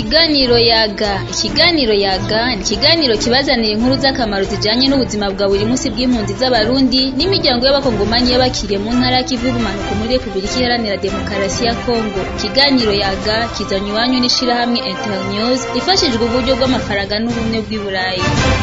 Ikiganiro yaga ikiganiro yaga ni ikiganiro kibazanira inkuru z'akamaro zijanye n'ubuzima bwa buri munsi bw'impunzi z'abarundi n'imiryango y'abakongomanyi y'abakiriye mu ntara y'ikivu y'ubumanuko muri repubulika iharanira demokarasi ya kongo ikiganiro yaga kizanywa iwanyu n'ishirahamwe internews ifashijwe uburyo bw'amafaranga n'ubumwe bw'i burayi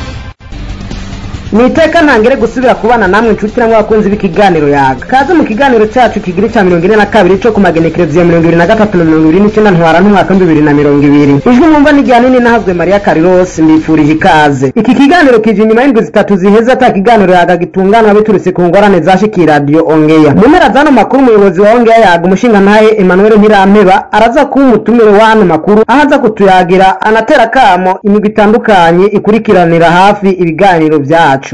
ni iteka ntangere gusubira kubana namwe inshuti namwe abakunzi b'ikiganiro yaga kaze mu kiganiro cyacu kigira icya mirongo ine na kabiri cyo ku magenekerezo ya mirongo ibiri na gatatu na mirongo ibiri n'icyenda ntwara n'umwaka w'ibihumbi bibiri na mirongo ibiri ijwi mwumva n'irya nini nahazwe mariya karirosi mbifurije ikaze iki kiganiro kije inyuma y'indwi zitatu ziheze ata kiganiro yaga gitunganywa biturutse ku ngorane zashikiye radiyo ongeya mu mpera z'ano makuru umuyobozi wa ongeya yaga umushingantahe emmanuel ntirampeba araza kuba umutumire w'ano makuru aho aza kutuyagira anatera akamo imigwi itandukanye ikurikiranira hafi ibiganiro byacu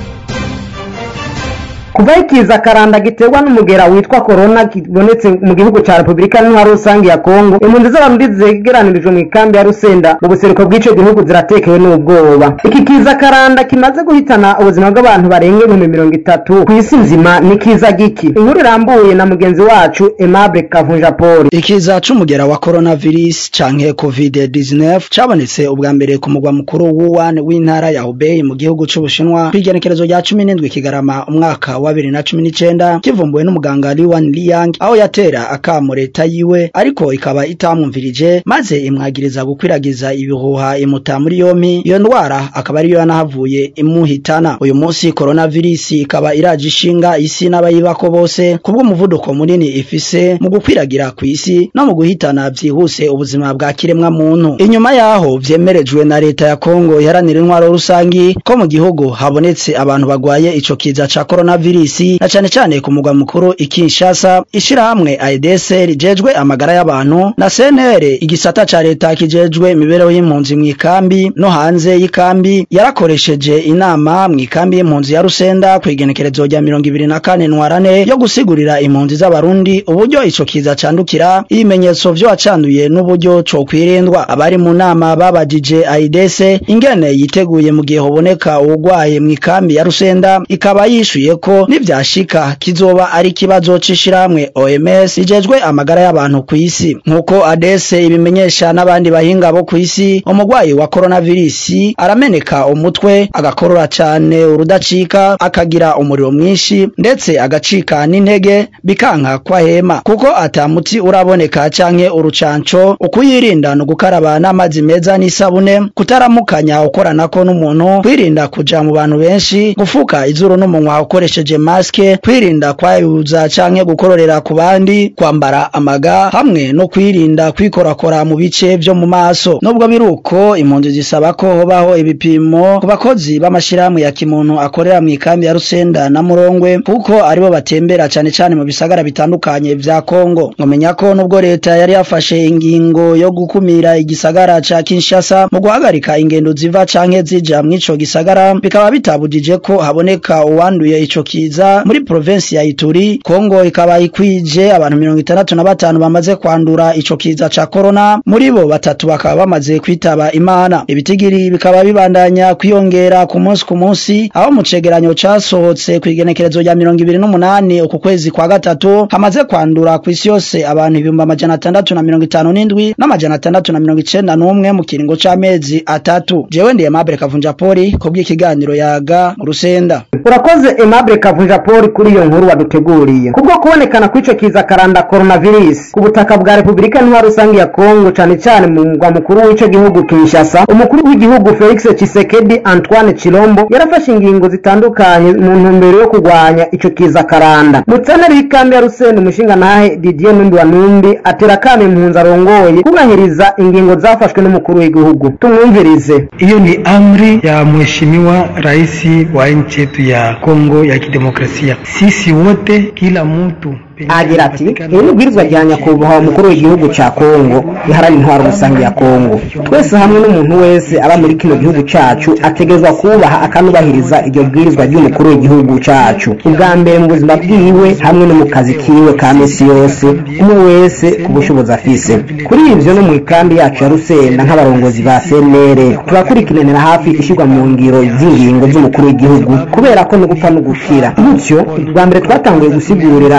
kuva ikiza karanda giterwa n'umugera witwa korona kibonetse mu gihugu cya repubulika n'intwaro rusange ya kongo impunzi z'abarundi zegeranirijwe mu ikambi ya rusenda mu buseruko bw'ico gihugu ziratekewe n'ubwoba iki kiza karanda kimaze guhitana ubuzima bw'abantu barenga ibihumbi mirongo itatu ku isi nzima ni kiza giki inkuru irambuye na mugenzi wacu aimable kavunja paul ikiza c'umugera wa coronavirus canke covid-19 cabonetse ubwa mbere ku mugwa mukuru wuwan w'intara ya hubei mu gihugu c'ubushinwa kw'igenekerezo rya cumi n'indwi kigarama umwaka wa bibiri na cumi n'icenda kivumbuwe n'umuganga Liwan Liang aho yatera akamo leta yiwe ariko ikaba itamwumvirije maze imwagiriza gukwiragiza ibihuha imuta muri yompi iyo ndwara akaba ariyo yanahavuye imuhitana uyu munsi coronavirus ikaba iraje ishinga isi n'abayibako bose kubw'umuvuduko munini ifise mu gukwiragira ku isi no mu guhitana vyihuse ubuzima bwa kiremwa muntu inyuma yaho vyemerejwe na leta ya Kongo iharanira intwaro rusangi ko mu gihugu habonetse abantu bagwaye ico kiza ca coronavirus na cane cane ku mugwa mukuru ikinshasa ishirahamwe AEDS rijejwe amagara y'abantu na CNR igisata ca leta kijejwe imibereho y'impunzi mu ikambi no hanze y'ikambi yarakoresheje inama mu ikambi y'impunzi ya Rusenda ku igenekerezo rya mirongo ibiri na kane ntwarane yo gusigurira impunzi z'abarundi uburyo ico kiza candukira ibimenyetso vyo wacanduye n'uburyo co kwirindwa abari mu nama babajije AEDS ingene yiteguye mu gihe hoboneka uwugwaye mu ikambi ya Rusenda ikaba yishuye ko nivyashika kizoba ari ikibazo c'ishirahamwe OMS ijejwe amagara y'abantu ku isi nk'uko ADS ibimenyesha n'abandi bahinga bo ku isi umugwayi wa coronavirus arameneka umutwe agakorora cane urudacika akagira umuriro mwinshi ndetse agacika n'intege bikanka kwa hema kuko ata muti uraboneka canke urucanco ukuyirinda no gukaraba n'amazi meza n'isabune kutaramukanya ukoranako n'umuntu kwirinda kuja mu bantu benshi gufuka izuru n'umunwa ukoresheje maske kwirinda kwayuza canke gukororera ku bandi kwambara amaga hamwe no kwirinda kwikorakora mu bice vyo mu maso nubwo biruko impunzi zisaba ko hobaho ibipimo ku bakozi b'amashirahamwe ya kimuntu akorera mu ikambi ya Rusenda na Murongwe kuko aribo batembera cane cane mu bisagara bitandukanye vya Kongo ngomenya ko nubwo leta yari yafashe ingingo yo gukumira igisagara ca Kinshasa mu guhagarika ingendo ziva canke zija mw'ico gisagara bikaba bitabujije ko haboneka uwanduye ico kiza muri provinsi ya Ituri Kongo ikaba ikwije abantu mirongo itandatu na batanu bamaze kwandura ico kiza ca corona muri bo batatu bakaba bamaze kwitaba imana ibitigiri bikaba bibandanya kwiyongera ku munsi ku munsi aho mu cegeranyo casohotse ku igenekerezo rya mirongo ibiri n'umunani uku kwezi kwa gatatu hamaze kwandura ku isi yose abantu ibihumbi amajana atandatu na mirongo itanu n'indwi n'amajana atandatu na mirongo icenda n'umwe mu kiringo c'amezi atatu jewe ndiye Mabere Kavunja Poli kubw'ikiganiro yaga mu Rusenda urakoze aimable kavunja paul kuri iyo nkuru waduteguriye kubwo kubonekana kw'ico kiza karanda coronavirus ku butaka bwa repubulika ntwaro rusange ya kongo cane cane mu mugwa mukuru w'ico gihugu kinshasa umukuru w'igihugu felix chisekedi antoine chilombo yarafashe ingingo zitandukanye mu ntumbero yo kurwanya ico kiza karanda mutsaneri w'ikambi ya rusenda umushingantahe didier numbi wa numbi atera akamo impunzi arongoye kubahiriza ingingo zafashwe n'umukuru w'igihugu tumwumvirize hiyo ni amri ya mheshimiwa rais wa nchi yetu ya Kongo ya Kidemokrasia. Sisi wote, kila mtu agira ati iri ni ibwirizwa rya nyakubahwa umukuru w'igihugu ca kongo riharanira intwaro rusange ya kongo twese hamwe n'umuntu wese aba muri kino gihugu cacu ategerezwa kubaha akanubahiriza iryo bwirizwa ry'umukuru w'igihugu cacu ubwa mbere mu buzima bwiwe hamwe no mu kazi kiwe ka misi yose umwe wese ku bushobozi afise kuri ivyo no mu ikambi yacu ya rusenda nk'abarongozi ba cnr turakurikiranira hafi ishirwa mu ngiro z'ingingo z'umukuru w'igihugu kubera ko no gupfa no gukira gutyo bwa mbere twatanguye gusigurira abaseruka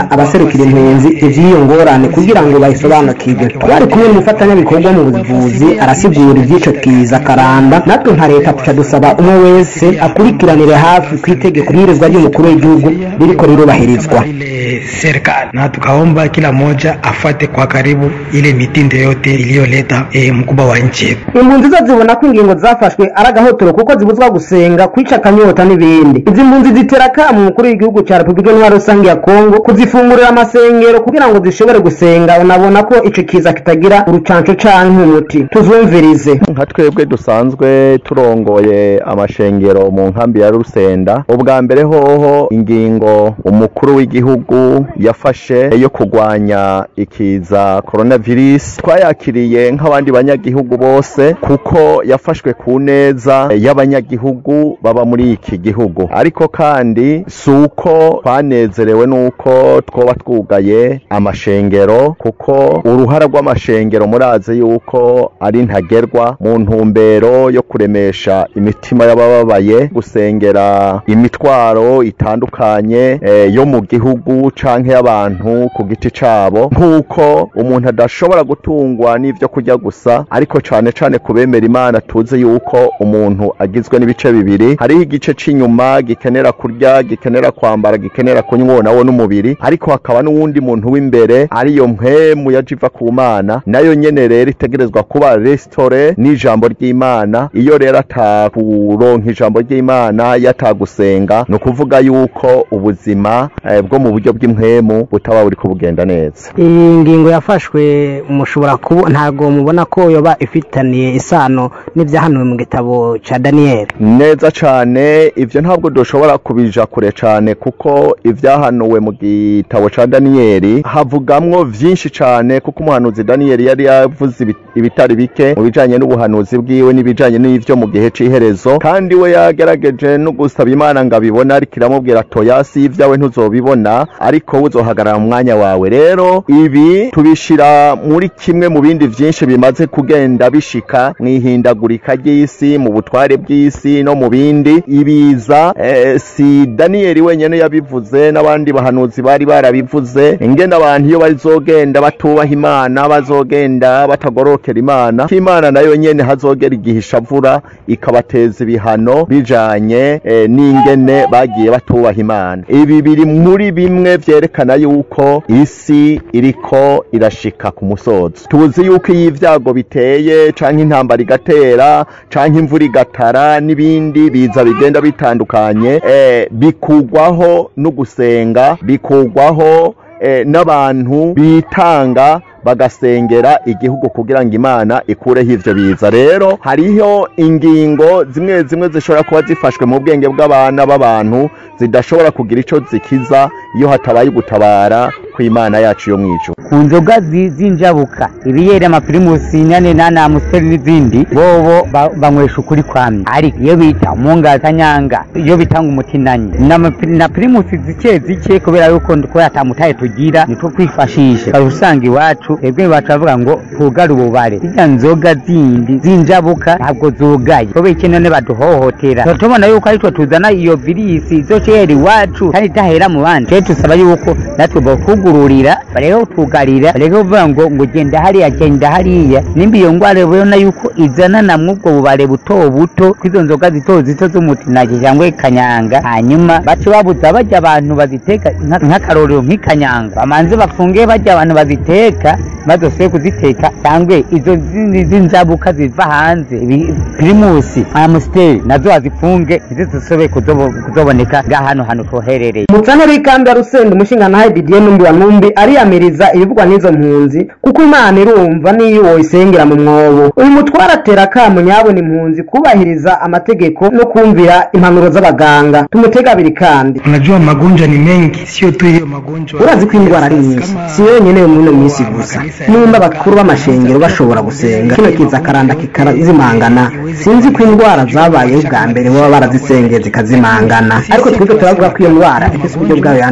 n'abaserukira impunzi ivy'iyo ngorane kugira ngo bayisobanukirwe bari kumwe n'umufatanyabikorwa mu buvuzi arasigura ivy'ico kiza karanda natwe nka leta tuca dusaba umwe wese akurikiranire hafi ku itegeko bwirizwa ry'umukuru w'igihugu ririko rirubahirizwa ile serikali na tukaomba kila mmoja afate kwa karibu ile mitindo yote iliyoleta e, mkubwa wa nchi yetu. impunzi zo zibona ko ingingo zafashwe ari agahotoro kuko zibuzwa gusenga kwica akanyota n'ibindi izi mpunzi zitera akamu umukuru w'igihugu cya repubulika iharanira rusange ya kongo kuzifungurira amasengero kugira ngo zishobore gusenga unabona ko ico kiza kitagira urucanco canke umuti tuzumvirize nka twebwe dusanzwe turongoye amashengero mu nkambi ya rusenda ubwa mbere hoho ingingo umukuru w'igihugu yafashe yo kurwanya ikiza coronavirus twayakiriye nk'abandi banyagihugu bose kuko yafashwe ku neza y'abanyagihugu baba muri iki gihugu ariko kandi si uko twanezerewe n'uko twoba twugaye amashengero kuko uruhara rw'amashengero murazi yuko ari ntagerwa mu ntumbero yo kuremesha imitima y'abababaye gusengera imitwaro itandukanye eh, yo mu gihugu canke y'abantu ku giti cabo nk'uko umuntu adashobora gutungwa n'ivyo kurya gusa ariko cane cane kubemera imana tuzi yuko umuntu agizwe n'ibice bibiri hariho igice c'inyuma gikenera kurya gikenera kwambara gikenera kunywa nawo n'umubiri ariko hakaba n'uwundi muntu w'imbere ariyo mpemu yaje iva ku mana nayo nyene rero itegerezwa kuba restore n'ijambo ry'imana iyo rero atakuronka ijambo ry'imana yatagusenga ni ukuvuga yuko ubuzima eh, bwo mu buryo bw'impwemu butaba buriko bugenda neza iyi ngingo yafashwe mushobora kuba ntabwo mubona ko yoba ifitaniye isano n'ibyahanuwe mu gitabo ca daniyeli neza cane ivyo ntabwo dushobora kubija kure cane kuko ivyahanuwe mu gitabo ca daniyeli havugamwo vyinshi cane kuko umuhanuzi daniyeli yari yavuze ibi- ibitari bike mu bijanye n'ubuhanuzi bwiwe n'ibijanye n'ivyo mu gihe c'iherezo kandi we yagerageje no gusaba imana ngo abibone ariko iramubwira toya si ivyawe ntuzobibona ariko we uzohagarara mu mwanya wawe rero ibi tubishira muri kimwe mu bindi vyinshi bimaze kugenda bishika mw'ihindagurika ry'isi mu butware bw'isi no mu bindi ibiza eh, si daniyeli wenyene yabivuze n'abandi bahanuzi bari barabivuze ingene abantu iyo bazogenda batubaha imana bazogenda batagorokera imana ko imana nayo nyene hazogera igihe ishavura ikabateza ibihano bijanye eh, n'ingene bagiye batubaha imana ibi biri muri bimwe vyerekana yuko isi iriko irashika ku musozo tuzi yuko iyo ivyago biteye canke intambara igatera canke imvura igatara n'ibindi biza bigenda bitandukanye eh, bikugwaho no gusenga bikugwaho eh, n'abantu bitanga bagasengera igihugu kugira ngo imana ikureho ivyo biza rero hariho ingingo zimwe zimwe zishobora kuba zifashwe mu bwenge bw'abana b'abantu zidashobora kugira ico zikiza iyo hatabaye ugutabara kw'imana yacu yo mw'ijuru ku nzoga zi- z'injabuka ibiyeri amapirimusi nyane nana amusiteri n'izindi bobo ba- banywesha ukuri kwamye ariko iyo bita umunga kanyanga iyo bitanga umutinanyi n'amapi- na pirimusi zike zike kubera yuko kubera atamutaye tugira nitwo kwifashisha ukaba usanga iwacu twebwe iwacu bavuga ngo tugare ububare zirya nzoga zindi z'injabuka ntabwo zugaye kubera iki none baduhohotera tuba tubona yuko aritwo tuzana iyo virisi izoshera iwacu kandi idahera mu bandi rero tusaba yuko natwe botugururira bareke kutugarira bareke kuvuga ngo ngo genda hariya genda hariya nimba iyo ngwara ubona yuko izana na mwubwo bubare buto buto kw'izo nzoga zito zito z'umutinagi cyangwa kanyanga hanyuma bace babuza bajya abantu baziteka nka- nk'akarorero nk'ikanyanga bamanze bafunge bajya abantu baziteka bazosubire kuziteka cyangwa izo zindi z'inzabuka ziva hanze ibi- pirimusi amusiteri nazo bazifunge ntizizosubire kuzobo- kuzoboneka nga hano hantu tuherereye umucaneri w'ikambi ya rusenda umushingantahe didier numbi wa numbi ariyamiriza ibivugwa n'izo mpunzi kuko imana irumva n'iyo woyisengera mu mwobo uyu mutware atera akamu nyabona impunzi kubahiriza amategeko no kumvira impanuro z'abaganga tumutega abiri kandi Unajua magonjwa ni mengi, sio tu hiyo magonjwa. urazi ko indwara ari nyinshi si yonyine yo muri ino minsi gusa nimba abakuru b'amashengero bashobora gusenga kino kiza karanda kikazimangana sinzi ko indwara zabayeho bwa mbere baba barazisengeye zikazimangana ariko twebwe turavuga ko iyo ndwara ifite uburyo bwayo yandura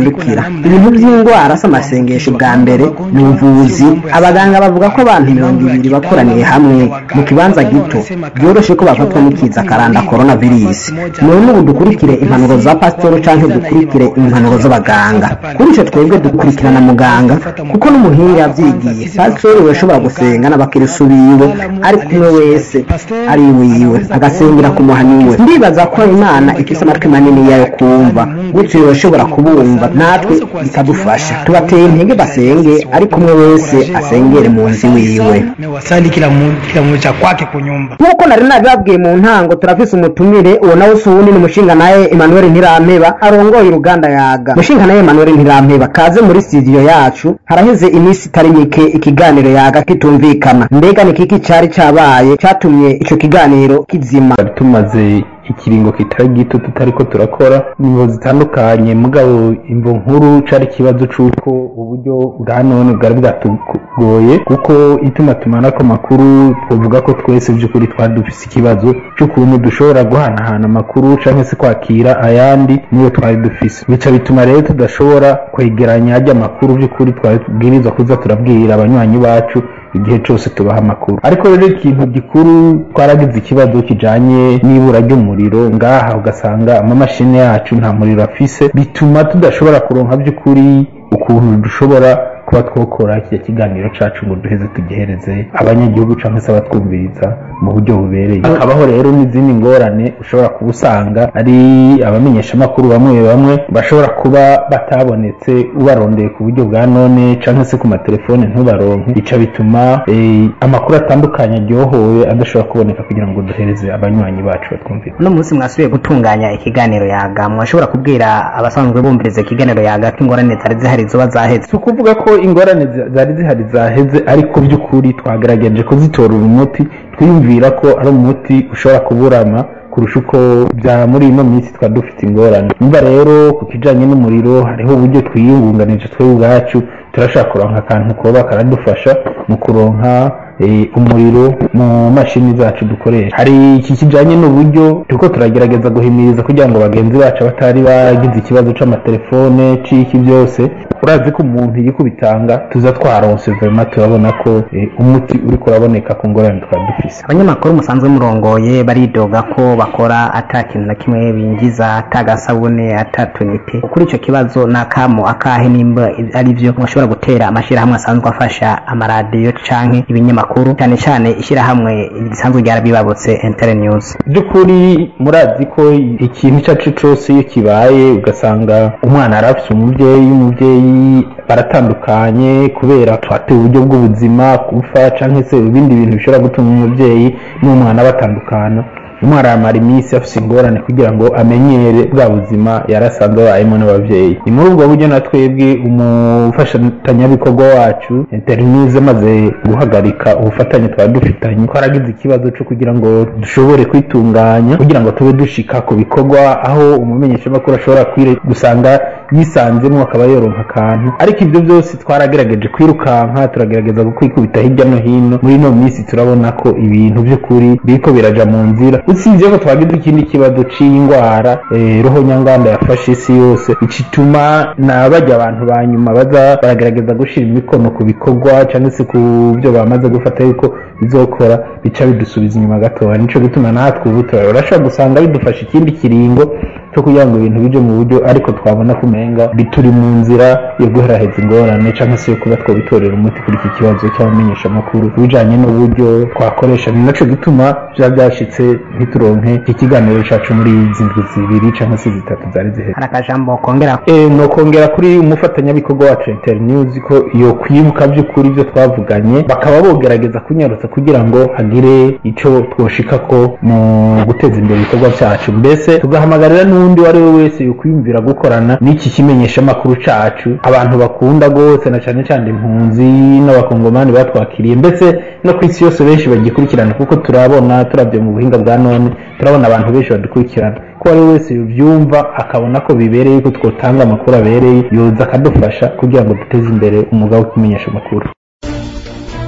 bikurikira ibintu by'indwara z'amasengesho bwa mbere ni ubuvuzi abaganga bavuga ko abantu mirongo ibiri bakoraniye hamwe mu kibanza gito byoroshye ko bafatwa n'ikiza karanda korona virusi none ubu dukurikire impanuro za pasitoro cyangwa dukurikire impanuro z'abaganga kuri icyo twebwe dukurikirana muganga kuko n'umuhinga yabyigiye pasitoro yashobora gusenga n'abakirisu biwe ari kumwe wese ari wiwe agasengera ku muhani we ndibaza ko imana ifite amatwi manini yayo kumva gutyo yoshobora kubumva natwe ikadufasha tubateye intege basenge ariko umwe wese asengere mu nzu wiwe wasali kila mu kila mmoja cha kwake kunyumba nk'uko nari nabibabwiye mu ntango turafise umutumire uwo nawe si uwundi ni umushinga naye emmanuel ntirampeba arongoye uruganda yaga umushinga naye emmanuel ntirampeba kaze muri studio yacu haraheze iminsi itari mike ikiganiro yaga kitumvikana mbega ni kiki cari cabaye catumye ico kiganiro kizima twari tumaze ikiringo kitari gito tutariko turakora ingingo zitandukanye mugabo imvo nkuru cari ikibazo c'uko uburyo bwa none bwari bwatugoye kuko ituma tumanako amakuru twovuga ko twese vy'ukuri twari dufise ikibazo c'ukuntu dushobora guhanahana amakuru canke se kwakira ayandi niyo twari dufise bica bituma rero tudashobora kwegeranya arya makuru vy'ukuri twari tubwirizwa kuza turabwira abanywanyi bacu igihe cyose tubaha amakuru ariko rero ikintu gikuru twaragize ikibazo kijanye n'ibura ry'umuriro ngaha ugasanga amamashini yacu nta muriro afise bituma tudashobora kuronka by'ukuri ukuntu dushobora kuba twokora iki kiganiro cacu ngo duheze tugihereze abanyagihugu cyangwa se abatwumviriza mu buryo bubereye hakabaho rero n'izindi ngorane ushobora kuba usanga ari abamenyeshamakuru bamwe bamwe bashobora kuba batabonetse ubarondeye ku buryo bwa none cyangwa se ku matelefone ntubaronke bica bituma eh, amakuru atandukanye aryohowe adashobora kuboneka kugira ngo duhereze abanywanyi bacu batwumvire uno munsi mwasubiye gutunganya ikiganiro yaga mwashobora kubwira abasanzwe bumviriza ikiganiro yaga ko ingorane zari zihari zoba zaheze si ukuvuga ko ingorane zi- zari zihari zaheze ariko by'ukuri twagerageje kuzitorera umuti twiyumvira ko ari umuti ushobora kuburama kurusha uko bya muri ino minsi twari dufite ingorane nimba rero ku kijanye n'umuriro hariho uburyo twiyungunganije twebwe ubwacu turashaka kuronka akantu koba karadufasha mu kuronka eh, umuriro mu mashini zacu dukoresha hari iki kijanye n'uburyo turiko turagerageza guhimiriza kugira ngo bagenzi bacu batari bagize ikibazo c'amatelefone c'iki byose urazi ko umuntu yikubitanga tuza twaronse vema turabona ko eh, umuti uriko uraboneka ku ngorane twari dufise abanyamakuru musanzwe murongoye baridoga ko bakora ata kintu na kimwe binjiza ata gasabune ata tunite kuri icyo kibazo ni akamo akahe nimba ari byo mushobora gutera amashyirahamwe asanzwe afasha amaradiyo canke ibinyamakuru cyane cyane ishyirahamwe risanzwe ryarabibabutse intere news by'ukuri murazi ko ikintu icyo ari cyo cyose iyo kibaye ugasanga umwana arafise umubyeyi umubyeyi baratandukanye kubera twateye uburyo bw'ubuzima gupfa cyangwa se ibindi bintu bishobora gutuma umubyeyi n'umwana batandukana umwana aramara iminsi afite ingorane kugira ngo amenyere bwa buzima yarasanzwe abayemo n'ababyeyi ni muri ubwo buryo na twebwe umufashatanyabikorwa wacu internews amaze guhagarika ubufatanye twari dufitanye twaragize ikibazo cyo kugira ngo dushobore kwitunganya kugira ngo tube dushika ku bikorwa aho umumenyeshamakuru ashobora kwire gusanga yisanzemo akaba yoronka akantu ariko ibyo byose twaragerageje kwirukanka turagerageza kwikubita hirya no hino muri ino minsi turabona ko ibintu by'ukuri biriko biraja mu nzira usibye ko twagize ikindi kibazo c'indwara eh, roho nyanganda yafashe isi yose icituma na bajya abantu ba nyuma baza baragerageza gushira imikono ku bikorwa cyangwa se ku byo bamaze gufata yuko bizokora bica bidusubiza inyuma gatoya nico gituma natwe ubu turashobora gusanga bidufasha ikindi kiringo cyo kugira ngo ibintu bije mu buryo ariko twabona ko umenga bituri mu nzira yo guheraheza ingorane cyangwa se yo kuba twabitorera umuti kuri iki kibazo cy'abamenyeshamakuru bijanye n'uburyo twakoresha ni naco gituma vya byashitse ntituronke iki kiganiro cacu muri izi ndwi zibiri cyangwa se zitatu zari ziheze hari akajambo kongera Eh, nokongera kuri umufatanyabikorwa wacu internews ko yo kwibuka by'ukuri ibyo twavuganye bakaba bogerageza kunyarutsa kugira ngo hagire ico twoshikako mu guteza imbere ibikorwa byacu mbese tugahamagarira n'undi uwo ari we wese yokwiyumvira gukorana n'iki kimenyeshamakuru cacu abantu bakunda rwose na cane cane impunzi n'abakongomani batwakiriye mbese no ku isi yose benshi bagikurikirana kuko turabona turabye mu buhinga bwa none turabona abantu benshi badukurikirana ko ari wese yubyumva akabona ko bibereye ko twotanga amakuru abereye yoza akadufasha kugira ngo duteze imbere umwuga wo kumenyesha amakuru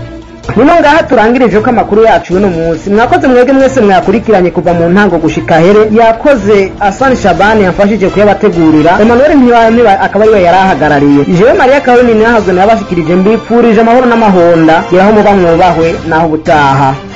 nino ngaha turangirije ko amakuru yacu y'uno munsi mwakoze mwebwe mwese mwakurikiranye kuva mu ntango gushika here yakoze asani shabani yamfashije kuyabategurira emmanuel ntibamiba akaba ariwe yari ahagarariye jewe mariya karolini nahazwe nabashikirije mbipfurije amahoro n'amahonda yeraho muba mwubahwe naho ubutaha